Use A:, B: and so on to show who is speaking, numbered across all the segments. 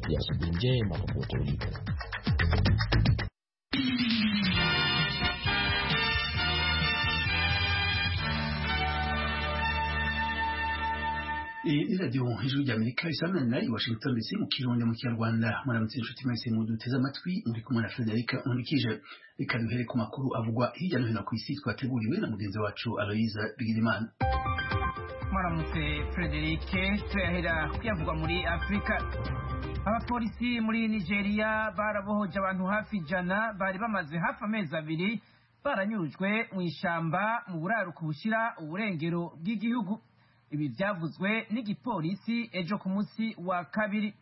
A: ya asubuhi njema popote ulipo.
B: iyi radiyo ijwi rya amerika isanana nayo washington ndetse mu kirundi mu kinyarwanda muramutse inshuti mwese muduteze amatwi muri kumwe na frederica nkurikije reka duhere ku makuru avugwa hirya no hino ku isi twateguriwe na mugenzi wacu aloyiza bigirimana
C: mwaramutse frederice turahera kuyavugwa muri afurika abapolisi muri nigeria barabohoje abantu hafi ijana bari bamaze hafi amezi abiri baranyurujwe mu ishyamba mu buraruko bushyira uburengero bw'igihugu ibi byavuzwe n'igipolisi ejo ku munsi wa kabiri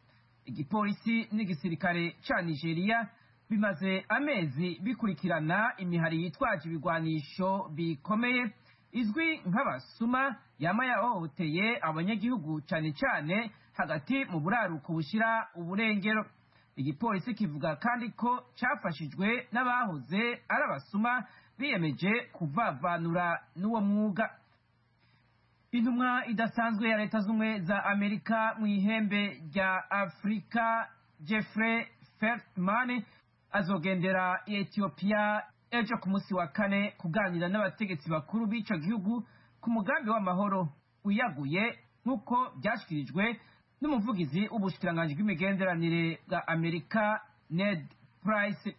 C: igipolisi n'igisirikare ca nigeria bimaze amezi bikurikirana imihari yitwaje ibigwanisho bikomeye izwi nk'abasuma yama yahohoteye abanyagihugu cane cane hagati mu buraruko bushira uburengero igipolisi kivuga kandi ko cafashijwe n'abahoze ari abasuma biyemeje kuvavanura n'uwo mwuga intumwa idasanzwe ya leta z'ubumwe za amerika mu ihembe rya afurika jeffrey feltman azogendera i etiyopiya ejo ku munsi wa kane kuganira n'abategetsi bakuru b'ico gihugu ku mugambi w'amahoro wiyaguye nk'uko byashyikirijwe n'umuvugizi w'ubushikiranganji bw'imigenderanire bwa amerika ned price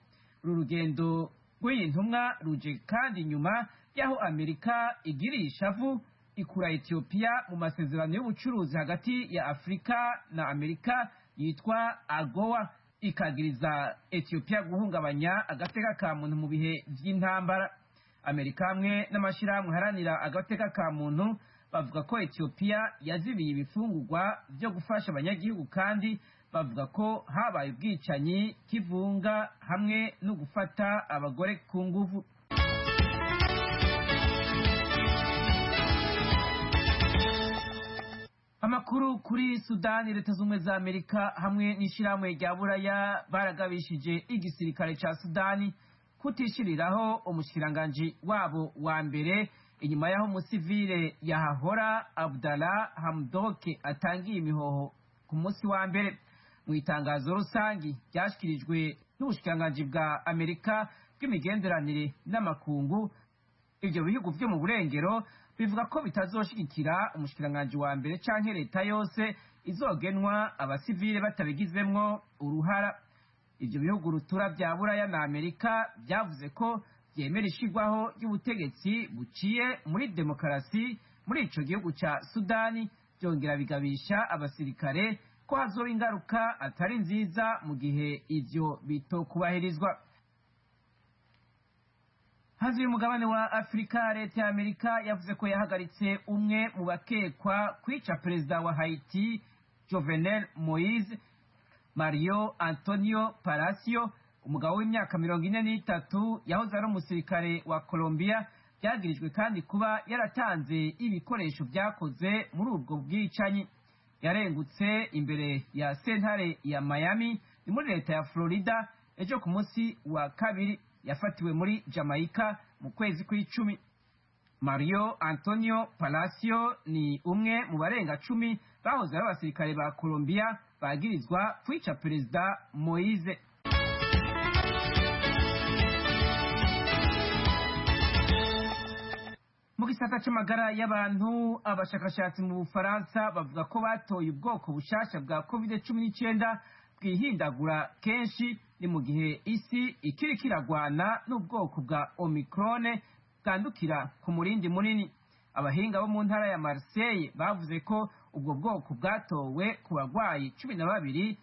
C: uru rugendo rw'iyi ntumwa ruje kandi nyuma y'aho amerika igiriye ishavu ikura etiyopiya mu masezerano y'ubucuruzi hagati ya afurika na amerika yitwa agowa ikagiriza etiyopiya guhungabanya agateka ka muntu mu bihe by'intambara amerika hamwe n'amashyirahamwe haranira agateka ka muntu bavuga ko etiyopiya yazibiye ibifungurwa byo gufasha abanyagihugu kandi bavuga ko habaye ubwicanyi k'ivunga hamwe no gufata abagore ku nguvu amakuru kuri sudani leta z'ubumwe za amerika hamwe n'ishyirahamwe rya buraya baragabishije igisirikare cya sudani kutishyiriraho umushikiranganji wabo wa mbere inyuma y'aho umusivile yahahora abdala hamdoke atangiye imihoho ku munsi wa mbere mu itangazo rusange ryashyikirijwe n'ubushikiranganji bwa amerika bw'imigenderanire n'amakungu ibyo bihugu byo mu burengero bivuga ko bitazoshigikira umushikiranganji wa mbere canke leta yose izogenwa abasivile batabigizemwo uruhara ivyo bihugu rutura vya buraya na amerika vyavuze ko vyemera ishigwaho ry'ubutegetsi buciye muri demokarasi muri ico gihugu ca sudani vyongera bigabisha abasirikare ko hazoba ingaruka atari nziza mu gihe ivyo bitokubahirizwa hanze y'umugabane wa afurika leta ya amerika yavuze ko yahagaritse umwe mu bakekwa kwica perezida wa haiti jovenel moise mario antonio parasio umugabo w'imyaka mirongo ine n'itatu yahoze ari umusirikare wa colombia byagirijwe kandi kuba yaratanze ibikoresho byakoze muri ubwo bwicanyi yarengutse imbere ya sentare ya miami ni muri leta ya florida ejo ku munsi wa kabiri yafatiwe muri jamaica mu kwezi kw'icumi mario antonio palacio ni umwe mu barenga cumi bahoze ari abasirikare ba colombia bagirizwa kwica perezida moise mu gisata c'amagara y'abantu abashakashatsi mu bufaransa bavuga ko batoye ubwoko bushasha bwa covid cumi n'icenda bwihindagura kenshi ni mu gihe isi ikiri kiragwana n'ubwoko bwa omikrone bwandukira ku murindi munini abahinga bo mu ntara ya mariseye bavuze ko ubwo bwoko bwatowe ku barwayi cumi na babiri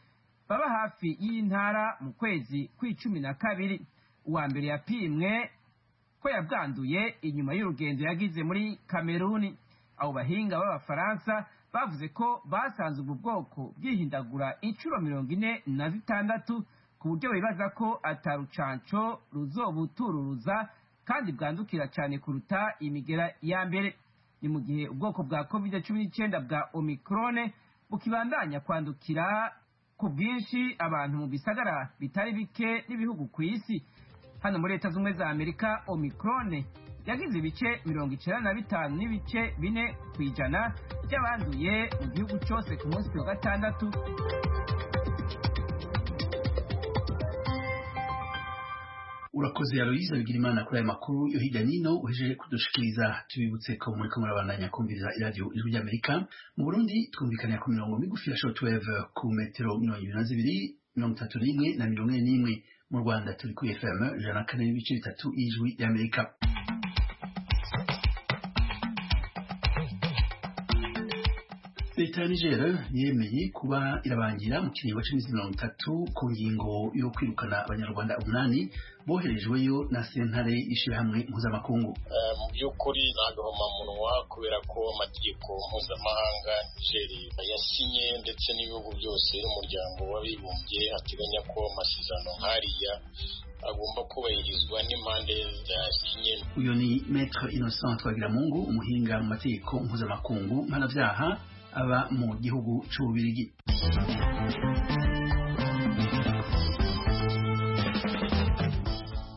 C: baba hafi y'iyi ntara mu kwezi kw'icumi na kabiri uwa mbere yapimwe ko yabwanduye inyuma y'urugendo yagize muri kameruni abo bahinga b'abafaransa bavuze ko basanze ubwo bwoko bwihindagura inshuro mirongo ine na zitandatu ku buryo bibaza ko atarucanco ruzobutururuza kandi bwandukira cyane kuruta imigera ya mbere ni mu gihe ubwoko bwa covid cumi n'icyenda bwa omikrone bukibandanya kwandukira ku bwinshi abantu mu bisagara bitari bike n'ibihugu ku isi hano muri leta z'ubumwe za amerika omikrone yagize ibice mirongo icyenda na bitanu n'ibice bine ku ijana by'abanduye mu gihugu cyose ku munsi wa gatandatu
B: urakoze aloyize bigira imana kuri aya makuru yo hirya nino uhejeje kudushikiriza tubibutse ko muri ko murabandanya kumviriza iradiyo ijwi ry'amerika mu burundi twumvikanira ku mirongo migufi ya short wave ku metero mirongo ibiri na zibiri mirongo itatu n'imwe na mirongo ine n'imwe mu rwanda turi kuri fm ijana na kane n'ibice bitatu y'ijwi ry'amerika leta ya niger yemeye kuba irabangira mu kiringo cy'iminsi mirongo itatu ku ngingo yo kwirukana abanyarwanda umunani boherejweyo na sentare y'ishyirahamwe mpuzamakungu
D: mu by'ukuri nta gahomamunwa kubera ko amategeko mpuzamahanga nigeri yasinye ndetse n'ibihugu byose n'umuryango w'abibumbye ateganya ko amasezerano nk'ariya agomba kubahirizwa n'impande zasinye
B: uyu ni maître innocent twagiramungu umuhinga mu mategeko mpuzamakungu mpanabyaha aba mu gihugu cy'ububirigi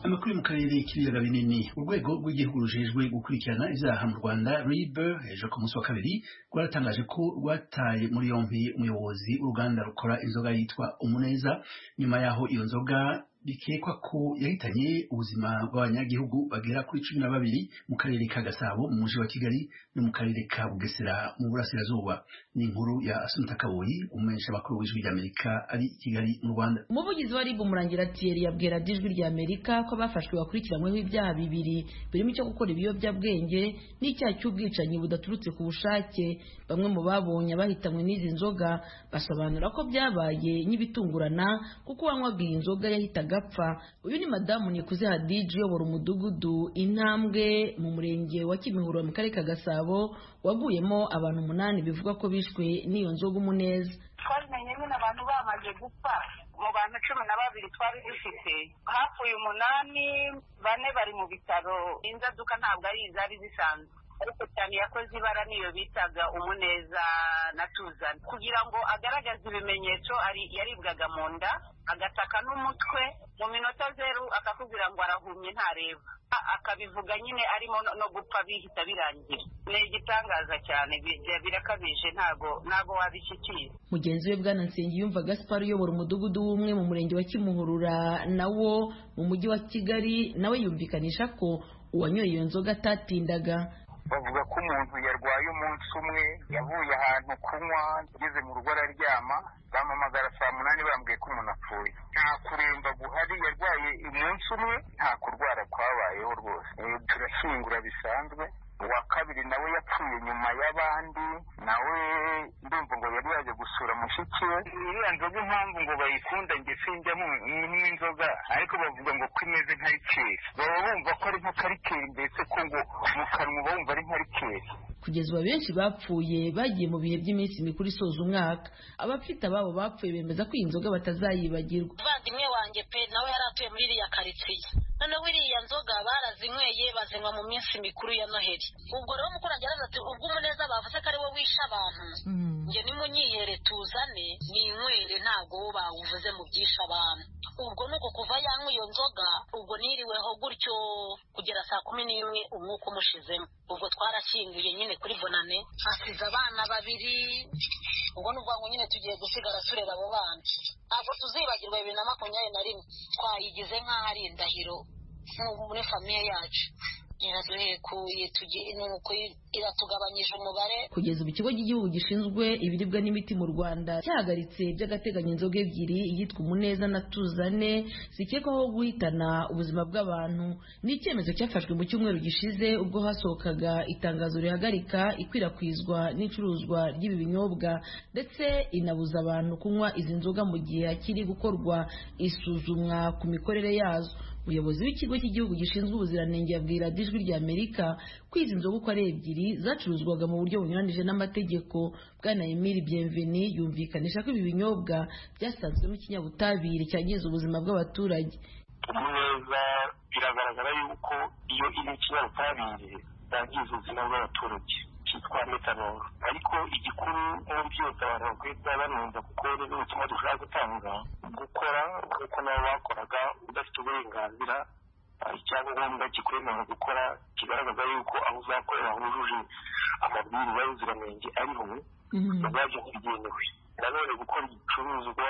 B: amakuru mu karere k'ibiyaga binini urwego rw'igihugu rujejwe gukurikirana ibyaha mu rwanda rib hejuru ku munsi wa kabiri rwaratangaje ko rwataye muri yombi umuyobozi w'uruganda rukora inzoga yitwa umuneza nyuma y'aho iyo nzoga bikekwa ko yahitanye ubuzima bw'abanyagihugu bagera kuri cumi na babiri mu karere ka gasabo mu mujyi wa kigali no mu karere ka bugesera mu burasirazuba ni inkuru ya asunta kaboyi umumenyesha amakuru w'ijwi ry'amerika ari i kigali mu rwanda
E: umuvugizi wa ribu murangira tiyeri yabwira ijwi ry'amerika ko abafashwe bakurikiranyweho ibyaha bibiri birimo icyo gukora ibiyobyabwenge n'icyaha cy'ubwicanyi budaturutse ku bushake bamwe mu babonye bahitanywe n'izi nzoga basobanura ko byabaye nk'ibitungurana kuko uwanywaga iyi nzoga yahitaga agapfa uyu ni madamu nikuze hadiji uyobora umudugudu intambwe mu murenge wa kimihurura mu karere ka gasabo waguyemo abantu umunani bivugwa ko bishwe n'iyo nzoga umuneza
F: twabimenye nyine abantu bamaze gupfa mu bantu cumi na babiri twari dufite hapfuye umunani bane bari mu bitaro inzaduka ntabwo ari izari zisanzwe ariko cyane yakoze ibara niyo bitaga umuneza na tuzana kugira ngo agaragaze ibimenyetso yaribwaga mu nda agataka n'umutwe mu minota zeru akakubwira ngo arahumye ntareba akabivuga nyine arimo no gupfa bihita birangira ni igitangaza cyane birakabije ntago ntago wabishyikira
E: mugenzi we bwana nsenge yumva gaspar uyobora umudugudu w'umwe mu murenge wa kimuhurura nawo mu mujyi wa kigali nawe yumvikanisha ko uwanyoye iyo nzoga atatindaga
G: bavuga ko umuntu yarwaye umunsi umwe yavuye ahantu kunywa ageze mu rugo araryama bamuhamagara saa munani bambwiye ko umuntu apfuye nta kuremba guhari yarwaye umunsi umwe nta kurwara kwabayeho rwose turashyingura bisanzwe uwa kabiri nawe yapfuye nyuma y'abandi nawe ndumva ngo yari yaje gusura mushiki we iriya nzoga impamvu ngo bayikunda njye sinjyamo n'inzoga ariko bavuga ngo ko imeze nka rikeri baba bumva ko ari nka karikeri mbese ko ngo mu kanwa uba wumva ari nka rikeri
E: kugeza ubu benshi bapfuye bagiye mu bihe by'iminsi mikuru isoza umwaka abafite ababo bapfuye bemeza ko iyi nzoga batazayibagirwa
H: umuvandimwe wanjye pe nawe yari atuye muri iriya karitsiye noneho iriya nzoga barazinyweye bazinywa mu minsi mikuru ya noheli ubwo rero umuturage araza ati ubwo umuneza bavuze ko ari we wishe abantu njye nimunyihere tuzane ninywere ntabwo wo bawuvuze mu byishe abantu ubwo ni uko kuva yanywa iyo nzoga ubwo niriweho gutyo kugera saa kumi n'imwe umwuka umushizemo ubwo twarashyinguye nyine kuri bonane hasize abana babiri ubwo ni ubwangu nyine tugiye gusigara tureba abo bana ntabwo tuzibagirwa bibiri na makumyabiri na rimwe twayigize nk'aho ari indahiro muri famiye yacu iraduhekuye nuko iratugabanyije umubare
E: kugeza ubu ikigo cy'igihugu gishinzwe ibiribwa n'imiti mu rwanda cyahagaritse by'agateganyo inzoga ebyiri iyitwa umuneza na tuzane zikekwaho guhitana ubuzima bw'abantu ni icyemezo cyafashwe mu cyumweru gishize ubwo hasohokaga itangazo rihagarika ikwirakwizwa n'icuruzwa ry'ibi binyobwa ndetse inabuza abantu kunywa izi nzoga mu gihe hakiri gukorwa isuzumwa ku mikorere yazo umuyobozi w'ikigo cy'igihugu gishinzwe ubuziranenge yabwira ijwi ry'amerika ko izi nzoga uko ari ebyiri zacuruzwaga mu buryo bunyuranije n'amategeko bwana emile bienveni yumvikanisha ko ibi binyobwa byasanzwemo ikinyabutabire cyangiza ubuzima bw'abaturage
I: neza biragaragara yuko iyo iri ikinyabutabire yangiza ubuzima bw'abaturage cyitwa metanoro ariko igikuru muri byose abantu bakwiye kuba banumva kuko ni ubutumwa dushobora gutanga gukora nk'uko nabo bakoraga udafite uburenganzira icyangombwa kikwemerera gukora kigaragaza yuko aho uzakorera hujuje amabwiriza y'ubuziranenge ariho ubwabyo bugenewe nanone gukora igicuruzwa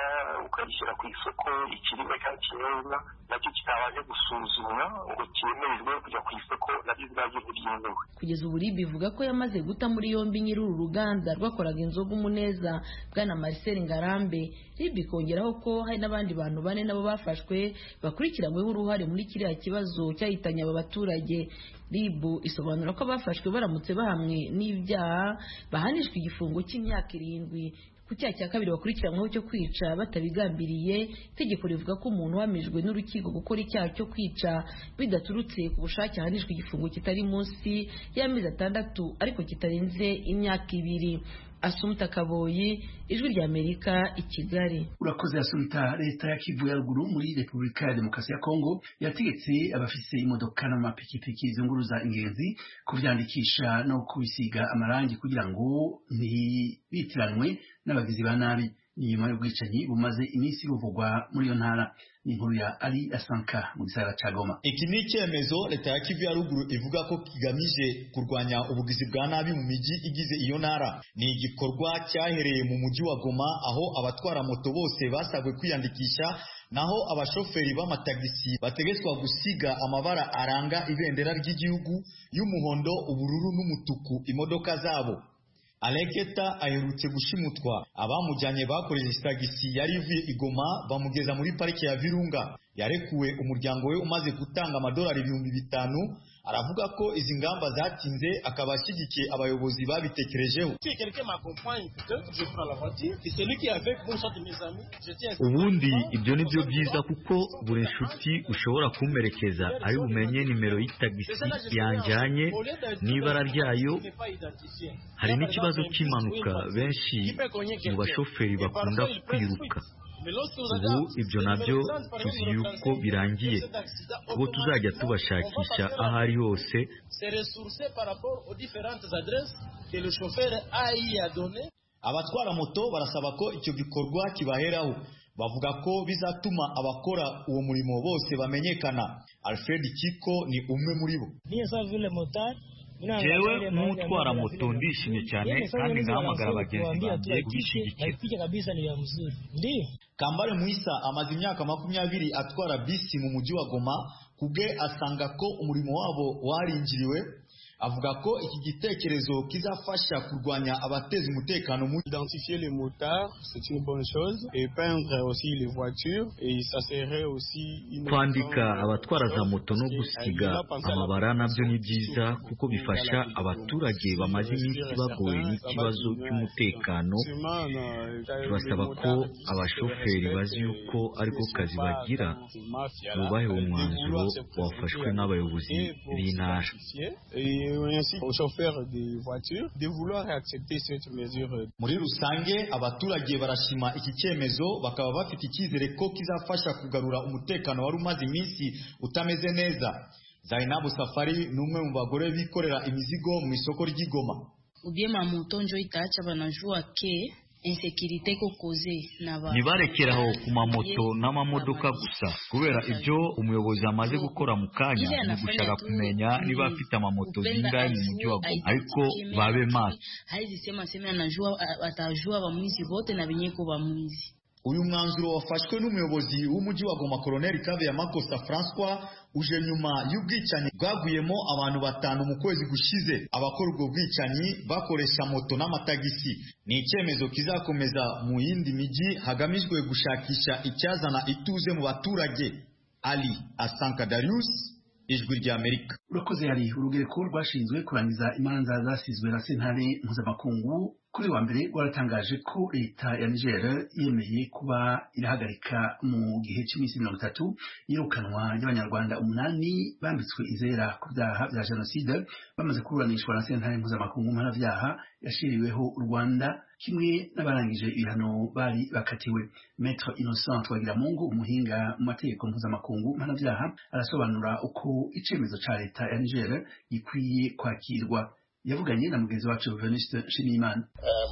I: ukagishyira ku isoko ikiribwa cyangwa ikinyobwa nacyo kitabanje gusuzumwa ngo cyemererwe kujya ku isoko nabyo ubwabyo ntibyemewe
E: kugeza ubu ribi ivuga ko yamaze guta muri yombi nyiri uru ruganda rwakoraga inzoga umuneza bwana marcel ngarambe ribi ikongeraho ko hari n'abandi bantu bane nabo bafashwe bakurikiranyweho uruhare muri kiriya kibazo cyahitanye aba baturage ribu isobanura ko abafashwe baramutse bahamwe n'ibyaha bahanishwa igifungo cy'imyaka irindwi ku cyaha cya kabiri bakurikiranyweho cyo kwica batabigambiriye itegeko rivuga ko umuntu uhamijwe n'urukiko gukora icyaha cyo kwica bidaturutse ku bushake ahanishwa igifungo kitari munsi y'amezi atandatu ariko kitarenze imyaka ibiri asumta kaboyi ijwi rya amerika i kigali
B: urakoze asumta leta ya kivu ya ruguru muri repubulika ya demokarasi ya kongo yategetse abafise imodoka n'amapikipiki zunguruza ingenzi kubyandikisha no kubisiga amarangi kugira ngo ntibitiranwe n'abagizi ba nabi ni nyuma y'ubwicanyi bumaze iminsi buvugwa muri iyo ntara ni inkuru ya ari asanka mu gisagara ca goma
J: iki ni icyemezo leta ya kivu ya ruguru ivuga ko kigamije kurwanya ubugizi bwa nabi mu mijyi igize iyo ntara ni igikorwa cyahereye mu mujyi wa goma aho abatwara moto bose basabwe kwiyandikisha naho abashoferi b'amatagisi bategetswa gusiga amabara aranga ibendera ry'igihugu y'umuhondo ubururu n'umutuku imodoka zabo Aleketa aherutse gushimutwa abamujyanye bakoresheje tagisi yari ivuye igoma bamugeza muri parike ya Virunga yarekuwe umuryango we umaze gutanga amadolari ibihumbi bitanu aravuga ko izi ngamba zatinze akaba ashyigikiye abayobozi babitekerejeho
K: ubundi ibyo ni byo byiza kuko buri nshuti ushobora kumperekeza ari bumenye nimero y'itagisi yanjanye n'ibara ryayo hari n'ikibazo cy'impanuka benshi mu bashoferi bakunda kwiruka ubu ibyo nabyo tuzi yuko birangiye ubu tuzajya tubashakisha aho ari hose
J: abatwara moto barasaba ko icyo gikorwa kibaheraho bavuga ko bizatuma abakora uwo murimo bose bamenyekana alfred kiko ni umwe muri bo
K: jewe nk'utwara moto ndishimye cyane kandi ngahamagara abagenzi banjye kubishyigikira
J: kambare muhisa amaze imyaka makumyabiri atwara bisi mu mujyi wa goma kubwe asanga ko umurimo wabo waringiriwe avuga ko iki gitekerezo kizafasha kurwanya abateza umutekano mu
L: identifier les motards c'est une bonne chose et peindre aussi les voitures et ça serait aussi
K: kwandika abatwara za moto no gusiga amabara nabyo ni byiza kuko bifasha abaturage bamaze iminsi bagowe n'ikibazo cy'umutekano tubasaba ko abashoferi bazi yuko ariko kazi bagira bubahe umwanzuro wafashwe n'abayobozi b'intara
J: muri rusange abaturage barashima iki cyemezo bakaba bafite icyizere ko kizafasha kugarura umutekano wari umaze iminsi utameze neza zainabu safari ni umwe mu bagore bikorera imizigo mu isoko ry'igoma
M: ubyema moto njo itacha banajua ke insekirite kokoze
K: n'abantu ntibarekere aho ku mamoto n'amamodoka gusa kubera ibyo umuyobozi amaze gukora mu kanya ni gushaka kumenya niba afite amamoto zingahe mu mujyi wa goma ariko babe maso
J: uyu mwanzuro wafashwe n'umuyobozi w'umujyi wa goma koroneli kabeya makosa francois uje nyuma y'ubwicanyi bwaguyemo abantu batanu mu kwezi gushize abakora ubwo bwicanyi bakoresha moto n'amatagisi ni icyemezo kizakomeza mu yindi mijyi hagamijwe gushakisha icyazana ituze mu baturage ali asanka darius ijwi rya amerika
B: urakoze hari urugereko rwashinzwe kurangiza imanza zasizwe na sentare mpuzamakungu kuri wa mbere rwaratangaje ko leta ya niger yemeye kuba irahagarika mu gihe cy'iminsi mirongo itatu yirukanwa ry'abanyarwanda umunani bambitswe izera ku byaha bya jenoside bamaze kuburanishwa na sentare mpuzamakungu mpanabyaha yashiriweho u rwanda kimwe n'abarangije ibihano bari bakatiwe metre innocent twagiramungu umuhinga mu mategeko mpuzamakungu mpanabyaha arasobanura uko icyemezo cya leta ya niger gikwiye kwakirwa yavuganye na mugenzi wacu Venuste Nshimiyimana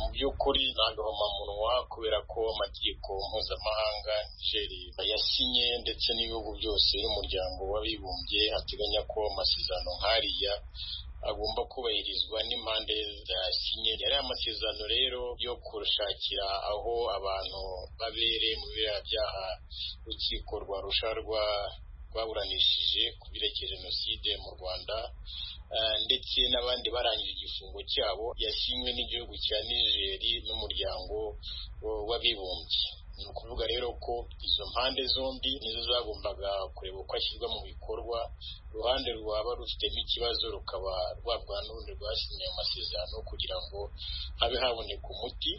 D: mu by'ukuri ntangahomamunwa kubera ko amategeko mpuzamahanga Niger yasinye ndetse n'ibihugu byose n'umuryango w'abibumbye ateganya ko amasezerano nk'ariya agomba kubahirizwa n'impande zasinye yari amasezerano rero yo kushakira aho abantu babere mu biriya byaha urukiko rwa rusharwa rwaburanishije ku birekeye jenoside mu rwanda ndetse n'abandi barangije igifungo cyabo yasinywe n'igihugu cya nigeri n'umuryango w'abibumbye ni ukuvuga rero ko izo mpande zombi nizo zagombaga kureba uko ashyirwa mu bikorwa uruhande rwaba rufitemo ikibazo rukaba rwabwa n'urundi rwasinye amasezerano kugira ngo habe haboneka umuti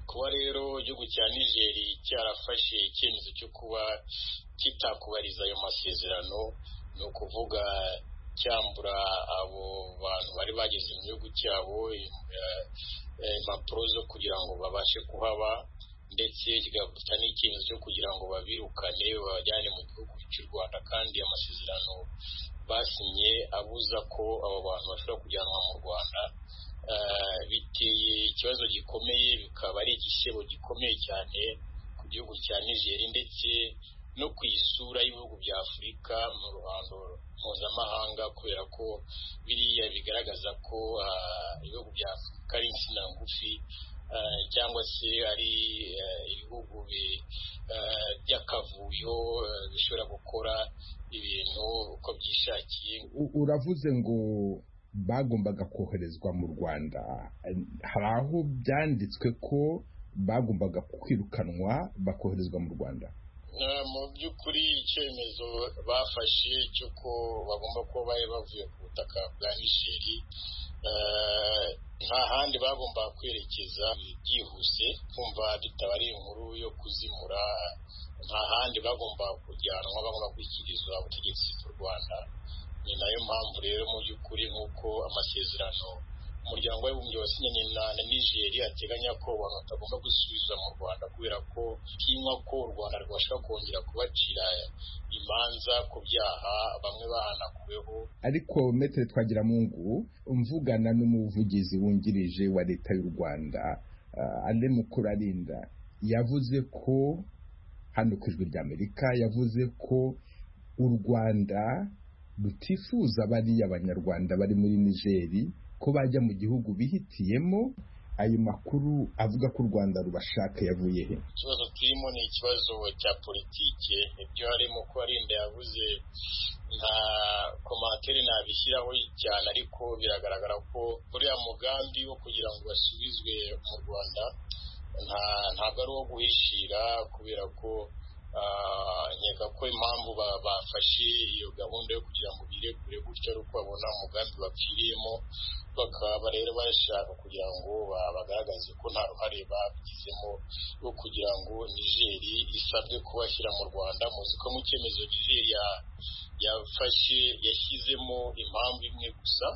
D: kuba rero igihugu cya nigeri cyarafashe icyemezo cyo kuba kitakubariza ayo masezerano ni ukuvuga cyambura abo bantu bari bageze mu gihugu cyabo impapuro zo kugira ngo babashe kuhaba ndetse kigafata n'icyemezo cyo kugira ngo babirukane babajyane mu gihugu cy'u rwanda kandi amasezerano basinye abuza ko abo bantu bashobora kujyanwa mu rwanda biteye ikibazo gikomeye bikaba ari igisebo gikomeye cyane ku gihugu cya nigeri ndetse no ku isura y'ibihugu bya afurika mu ruhando mpuzamahanga kubera ko biriya bigaragaza ko ibihugu bya afurika ari insina ngufi cyangwa se ari ibihugu by'akavuyo bishobora gukora ibintu uko byishakiye
N: uravuze ngo bagombaga koherezwa mu rwanda hari aho byanditswe ko bagombaga kwirukanwa bakoherezwa mu rwanda
D: mu by'ukuri icyemezo bafashe cy'uko bagomba kuba bari bavuye ku butaka bwa nigeri nta handi bagomba kwerekeza byihuse kumva bitaba ari inkuru yo kuzimura nta handi bagomba kujyanwa bagomba gushyikirizwa ubutegetsi bw'u rwanda ni nayo mpamvu rero mu by'ukuri nk'uko amasezerano umuryango w'abibumbye wasinye na nigeri ateganya ko abantu batagomba gusubiza mu rwanda kubera ko tinywa ko u rwanda rwabasha kongera kubacira imanza ku byaha bamwe bahanakuweho
N: ariko metero twagiramungu mvugana n'umuvugizi wungirije wa leta y'u rwanda andi mukuru arinda yavuze ko hano ku ijwi ry'amerika yavuze ko u rwanda rutifuza bariya abanyarwanda bari muri nigeri ko bajya mu gihugu bihitiyemo ayo makuru avuga ko u rwanda rubashaka yavuye he
D: ikibazo turimo ni ikibazo cya politike ibyo harimo ko arinda yavuze nta komantere ntabishyiraho cyane ariko biragaragara ko uriya mugambi wo kugira ngo basubizwe mu rwanda ntabwo ari uwo guhishira kubera ko nkeka ko impamvu bafashe iyo gahunda yo kugira ngo birekure gutyo ari uko babona umugambi bapfiriyemo bakaba rero bashaka kugira ngo bagaragaze ko nta ruhare babigizemo rwo kugira ngo nigeri isabwe kubashyira mu rwanda muzi ko mu cyemezo nigeri yafashe yashyizemo impamvu imwe gusa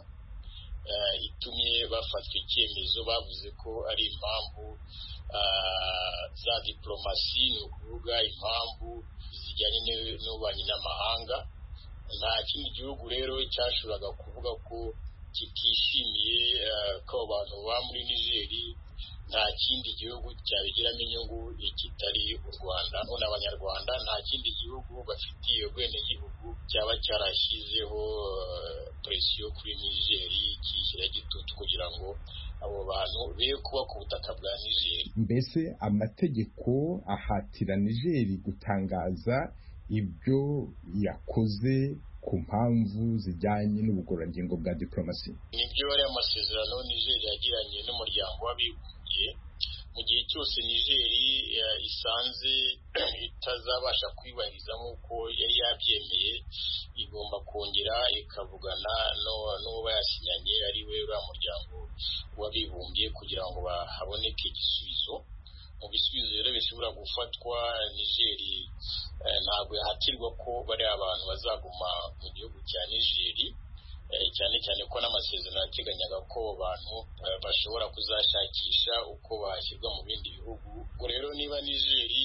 D: itumye bafatwa icyemezo bavuze ko ari impamvu za diporomasi ni ukuvuga impamvu zijyanye n'ububanyi n'amahanga nta kindi gihugu rero cyashoboraga kuvuga ko kitishimiye ko abantu baba muri nigeri nta kindi gihugu cyabigiramo inyungu kitari u rwanda none abanyarwanda nta kindi gihugu bafitiye ubwenegihugu cyaba cyarashyizeho presiyo kuri nigeri kiyishyira gitutu kugira ngo abo bantu be kuba ku butaka bwa nigeri
N: mbese amategeko ahatira nigeri gutangaza ibyo yakoze ku mpamvu zijyanye n'ubugororangingo bwa diporomasi
D: nibyo ari amasezerano nigeri yagiranye n'umuryango w'abibumbye mu gihe cyose nigeri isanze itazabasha kwibahiriza nk'uko yari yabyemeye igomba kongera ikavugana n'uwo yasinyanye ari we uriya muryango w'abibumbye kugira ngo haboneke igisubizo mu bisubizo rero bishobora gufatwa nigeri ntabwo yahatirwa ko bari abantu bazaguma mu gihugu cya nigeri cyane cyane ko n'amasezerano yateganyaga ko abantu bashobora kuzashakisha uko bashyirwa mu bindi bihugu ubwo rero niba nigeri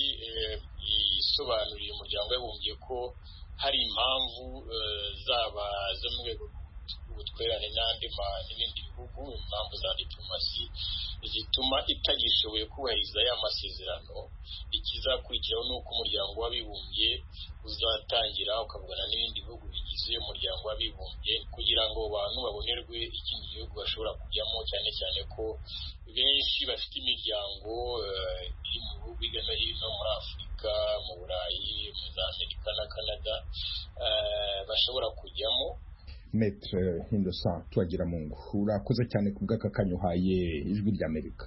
D: isobanuriye umuryango w'abibumbye ko hari impamvu zaba zo mu rwego rw'ubutwererane n'andi n'ibindi bihugu impamvu za diporomasi igituma itagishoboye kubahiriza ya masezerano ikizakurikiraho ni uko umuryango w'abibumbye uzatangira ukavugana n'ibindi bihugu bigize umuryango w'abibumbye kugira ngo abantu babonerwe ikindi gihugu bashobora kujyamo cyane cyane ko benshi bafite imiryango iri mu bihugu hirya no hino muri afurika mu burayi mu za amerika na canada bashobora kujyamo
N: metere hindosa tuwagira mu ngo urakoze cyane ku bw'aka kanya uhaye ijwi ry'amerika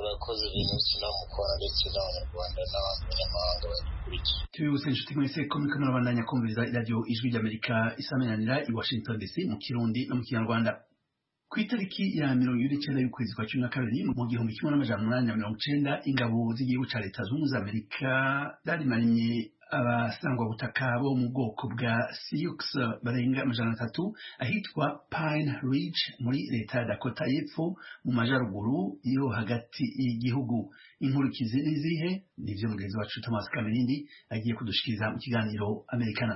D: urakoze bintu kinamukora ndetse n'abanyarwanda n'abanyamahanga bagikurikiye
B: tubibutse inshuti mwese ko muriko murabandanya kumviriza iradiyo ijwi ry'amerika isaminanira i washington dc mu kirundi no mu kinyarwanda ku itariki ya mirongo ibiri n'icyenda y'ukwezi kwa cumi na kabiri mu gihumbi kimwe n'amajana umunani na mirongo icenda ingabo z'igihugu ca leta zunze ubumwe za amerika zarimanye abasangwabutaka bo mu bwoko bwa sioux barenga amajana atatu ahitwa pine ridge muri leta ya dakota y'epfo mu majaruguru yo hagati y'igihugu inkurikizi n'izihe nivyo mugenzi wacu thomas kamirindi agiye kudushikiriza mu kiganiro amerikana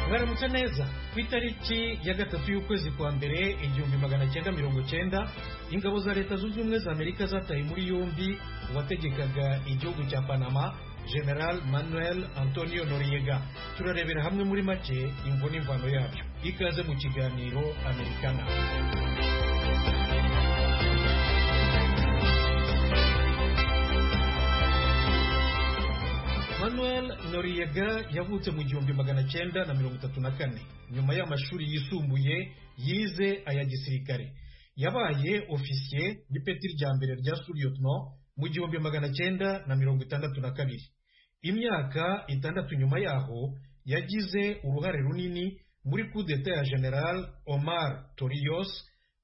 O: mwaramutse neza ku itariki ya gatatu y'ukwezi kwa mbere igihumbi magana cyenda mirongo cyenda ingabo za leta zunze ubumwe za amerika zataye muri yombi uwategekaga igihugu cya panama general manuel antonio noriega turarebera hamwe muri make imvo n'imvano yabyo ikaze mu kiganiro amerikana manuel noriega yavutse mu gihumbi magana cyenda na mirongo itatu na kane nyuma y'amashuri yisumbuye yize aya gisirikare yabaye ofisiye n'ipeti rya mbere rya suriyotno mu gihumbi magana cyenda na mirongo itandatu na kabiri imyaka itandatu nyuma yaho yagize uruhare runini muri kudeta ya general omar toriyos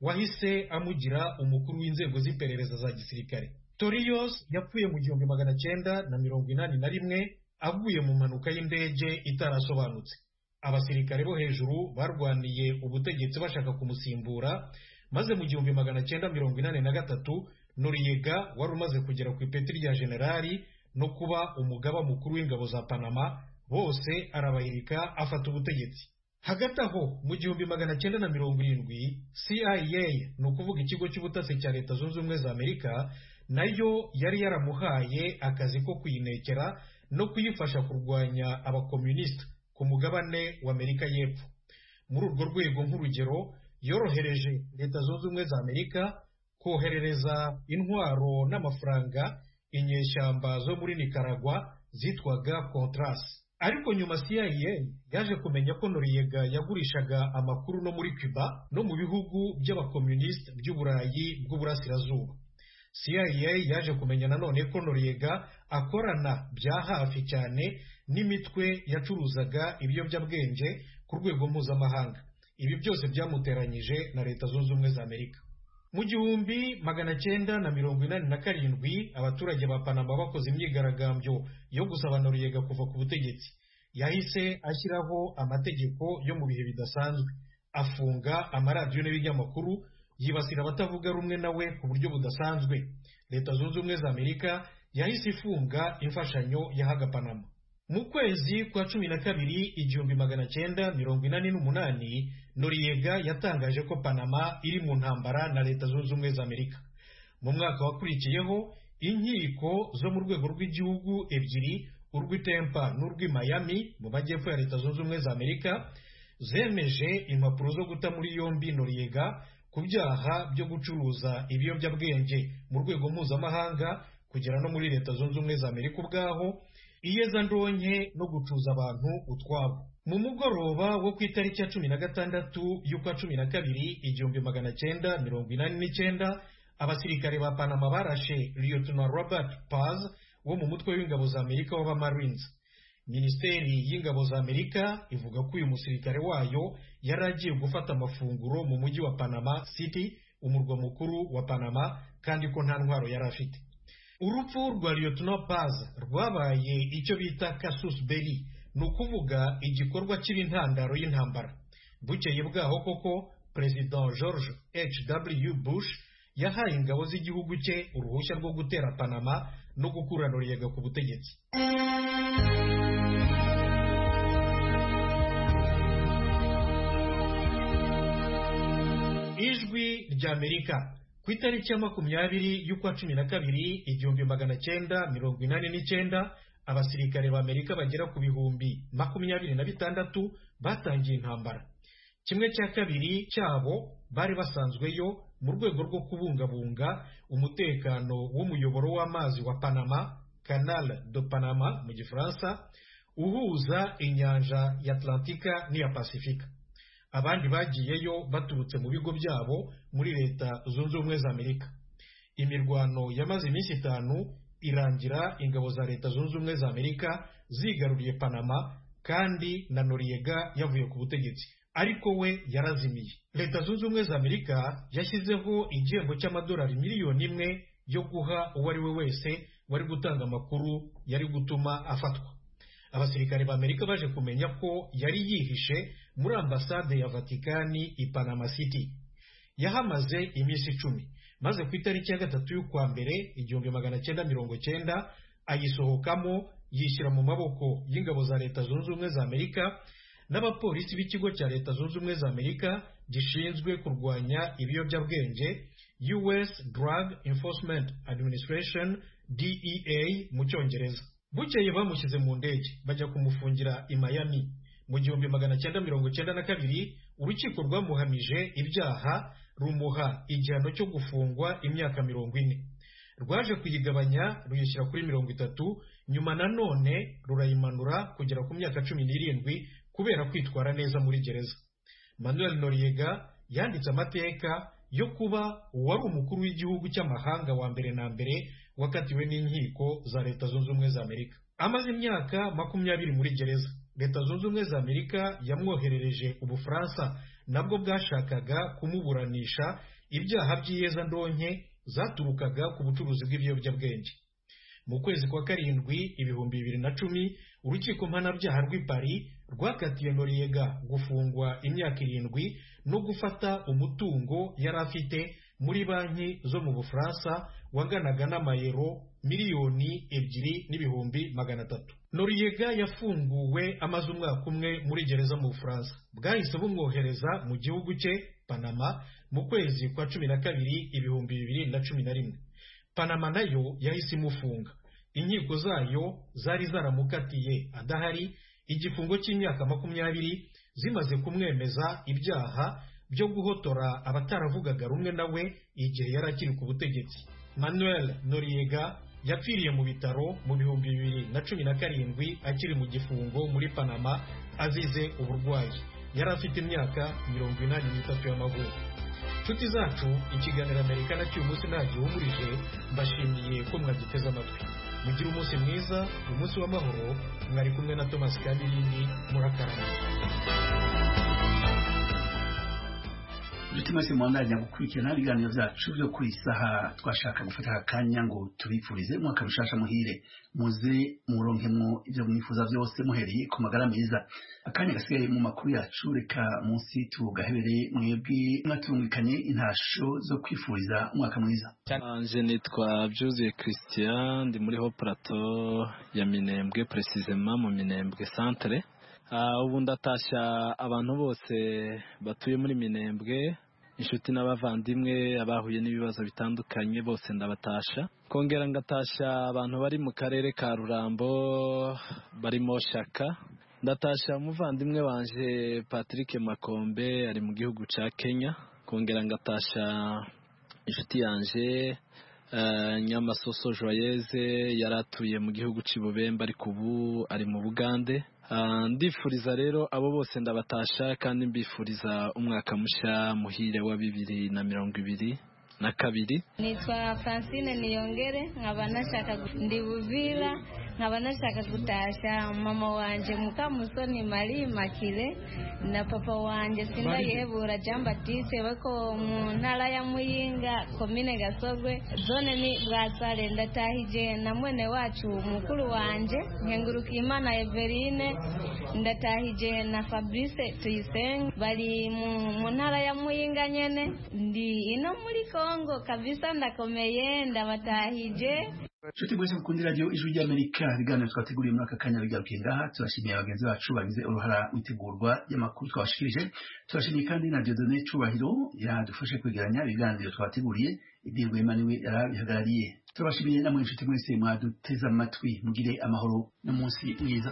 O: wahise amugira umukuru w'inzego z'iperereza za gisirikare toriyos yapfuye mu gihumbi magana cyenda na mirongo inani na rimwe avuye mu mpanuka y'indege itarasobanutse abasirikare bo hejuru barwaniye ubutegetsi bashaka kumusimbura maze mu gihumbi magana cyenda mirongo inani na gatatu noriyega wari umaze kugera ku ipeti rya generali no kuba umugaba mukuru w'ingabo za panama bose arabahirika afata ubutegetsi hagati aho mu gihumbi magana cyenda na mirongo irindwi cia ni ukuvuga ikigo cy'ubutasi cya leta zunze ubumwe za amerika nayo yari yaramuhaye akazi ko kuyinekera no kuyifasha kurwanya abakomunisita ku mugabane w'amerika y'epfo muri urwo rwego nk'urugero yorohereje leta zunze ubumwe za amerika koherereza intwaro n'amafaranga inyeshyamba zo muri nicaragua zitwaga contras ariko nyuma cia yaje kumenya ko noriyega yagurishaga amakuru no muri cuba no mu bihugu by'abakomunisita by'uburayi bw'uburasirazuba CIA yaje kumenya nanone ko Noriega akorana bya hafi cyane n'imitwe yacuruzaga ibiyobyabwenge ku rwego mpuzamahanga ibi byose byamuteranyije na leta zunze ubumwe za amerika mu gihumbi magana cyenda na mirongo inani na karindwi abaturage ba panama bakoze imyigaragambyo yo gusaba Noriega kuva ku butegetsi yahise ashyiraho amategeko yo mu bihe bidasanzwe afunga amaradiyo n'ibinyamakuru yibasira abatavuga rumwe nawe ku buryo budasanzwe leta zunze ubumwe za amerika yahise ifunga imfashanyo yahaga panama mu kwezi kwa cumi na kabiri igihumbi magana cyenda mirongo inani n'umunani noriyega yatangaje ko panama iri mu ntambara na leta zunze ubumwe za amerika mu mwaka wakurikiyeho inkiko zo mu rwego rw'igihugu ebyiri urw'itempa n'urw'i miami mu majyepfo ya leta zunze ubumwe za amerika zemeje impapuro zo guta muri yombi noriyega ku byaha byo gucuruza ibiyobyabwenge mu rwego mpuzamahanga kugera no muri leta zunze ubumwe za amerika ubwaho iyezandonke no gucuza abantu utwabo mu mugoroba wo ku itariki ya cumi na gatandatu y'ukwa cumi na kabiri igihumbi magana cyenda mirongo inani n'icyenda abasirikare ba panama barashe lieutenant robert paz wo mu mutwe w'ingabo za amerika w'abamarines minisiteri y'ingabo za amerika ivuga ko uyu musirikare wayo yari agiye gufata amafunguro mu mujyi wa panama city umurwa mukuru wa panama kandi ko nta ntwaro yari afite urupfu rwa lieutenant paz rwabaye icyo bita casus belli ni ukuvuga igikorwa kiri intandaro y'intambara bukeye bwaho koko perezida george h w bush yahaye ingabo z'igihugu cye uruhushya rwo gutera panama no gukura noriyega ku butegetsi ijwi ry'amerika ku itariki ya makumyabiri y'ukwa cumi na kabiri igihumbi magana cyenda mirongo inani n'icyenda abasirikare b'amerika bagera ku bihumbi makumyabiri na bitandatu batangiye intambara kimwe cya kabiri cyabo bari basanzweyo mu rwego rwo kubungabunga umutekano w'umuyoboro w'amazi wa panama canal de panama mu gifaransa uhuza inyanja ya atlantika n'iya pasifika abandi bagiyeyo baturutse mu bigo byabo muri leta zunze ubumwe za amerika imirwano yamaze iminsi itanu irangira ingabo za leta zunze ubumwe za amerika zigaruriye panama kandi na noriyega yavuye ku butegetsi ariko we yarazimiye leta zunze ubumwe za amerika yashyizeho igihembo cy'amadolari miliyoni imwe yo guha uwo ari we wese wari gutanga amakuru yari gutuma afatwa abasirikare ba amerika baje kumenya ko yari yihishe muri ambasade ya vatikani i panama city yahamaze iminsi icumi maze ku itariki ya gatatu y'ukwa mbere igihumbi magana cyenda mirongo cyenda ayisohokamo yishyira mu maboko y'ingabo za leta zunze ubumwe za amerika n'abapolisi b'ikigo cya leta zunze ubumwe za amerika gishinzwe kurwanya ibiyobyabwenge us drug enforcement administration dea mu cyongereza bukeye bamushyize mu ndege bajya kumufungira i Miami mu gihumbi magana cyenda mirongo cyenda na kabiri urukiko rwamuhamije ibyaha rumuha igihano cyo gufungwa imyaka mirongo ine rwaje kuyigabanya ruyishyira kuri mirongo itatu nyuma nanone rurayimanura kugera ku myaka cumi n'irindwi kubera kwitwara neza muri gereza manuel noriega yanditse amateka yo kuba uwari umukuru w'igihugu cy'amahanga wa mbere na mbere wakatiwe n'inkiko za leta zunze ubumwe za amerika amaze imyaka makumyabiri muri gereza leta zunze ubumwe za amerika yamwoherereje ubufaransa nabwo bwashakaga kumuburanisha ibyaha by'iyezandonke zaturukaga ku bucuruzi bw'ibiyobyabwenge mu kwezi kwa karindwi ibihumbi bibiri na cumi urukiko mpanabyaha rw'i pari rwakatiye noriyega gufungwa imyaka irindwi no gufata umutungo yari afite muri banki zo mu bufaransa waganaga n'amayero miliyoni ebyiri n'ibihumbi magana atatu noriyega yafunguwe amaze umwaka umwe muri gereza mu bufaransa bwahise bumwohereza mu gihugu cye panama mu kwezi kwa cumi na kabiri ibihumbi bibiri na cumi na rimwe panama nayo yahise imufunga inkiko zayo zari zaramukatiye adahari igifungo cy'imyaka makumyabiri zimaze kumwemeza ibyaha byo guhotora abataravugaga rumwe nawe igihe yari akiri ku butegetsi manuel noriega yapfiriye mu bitaro mu bihumbi bibiri na cumi na karindwi akiri mu gifungo muri panama azize uburwayi yari afite imyaka mirongo inani n'itatu y'amavuko nshuti zacu ikiganiro amerika na cy'uyu munsi ntagihumurije mbashimiye ko mwagiteze amatwi mugire umunsi mwiza umunsi w'amahoro mwari kumwe na thomas kabirindi murakarama
B: inshuti mwese mwandanya gukurikirana ibiganiro byacu byo ku isaha twashaka gufata aka kanya ngo tubifurize mwaka mushasha muhire muze muronkemwo ibyo mwifuza byose muhereye ku magara meza akanya gasigaye mu makuru yacu reka munsi tugahebereye mwebwe mwatungikanye intasho zo kwifuriza umwaka mwiza
P: nje nitwa byuzuye christian ndi muri ho plato ya minembwe precisema mu minembwe centre ubu ndatashya abantu bose batuye muri minembwe inshuti n'abavandimwe abahuye n'ibibazo bitandukanye bose ndabatasha kongera ngatashya abantu bari mu karere ka rurambo barimo shaka ndatashya umuvandimwe wanjye patrick makombe ari mu gihugu cya kenya kongera ngatashya inshuti yanjye nyamasoso joyeze yari atuye mu gihugu cy'ibubembe ariko ubu ari mu bugande ndifuriza rero abo bose ndabatasha kandi mbifuriza umwaka mushya muhire wa bibiri na mirongo ibiri na kabiri
Q: nitwa francine niyongere nkaba nashaka ndi buvira nkaba nashaka gutashya mama wanjye mukamusoni mari makire na papa wanjye sindayihebura jean batiste bako mu ntara ya muyinga komine gasogwe zone ni bwasare ndatahije na mwene wacu mukuru wanjye nkengurukimana eveline ndatahije na fabrice tuyisenge bari mu ntara ya muyinga nyene ndi ino muri kongo kabisa ndakomeye ndabatahije
B: nshuti mwese mukunda radiyo ijwi ry'amerika ibiganiro twateguriye muri aka kanya bigarukiye ngaha turashimiye bagenzi bacu bagize uruhara mu itegurwa ry'amakuru twabashikirije turashimiye kandi na diodone cyubahiro yadufashe kwegeranya ibiganiro twateguriye ibirwa imana iwe yarabihagarariye turabashimiye namwe nshuti mwese mwaduteze amatwi mugire amahoro n'umunsi mwiza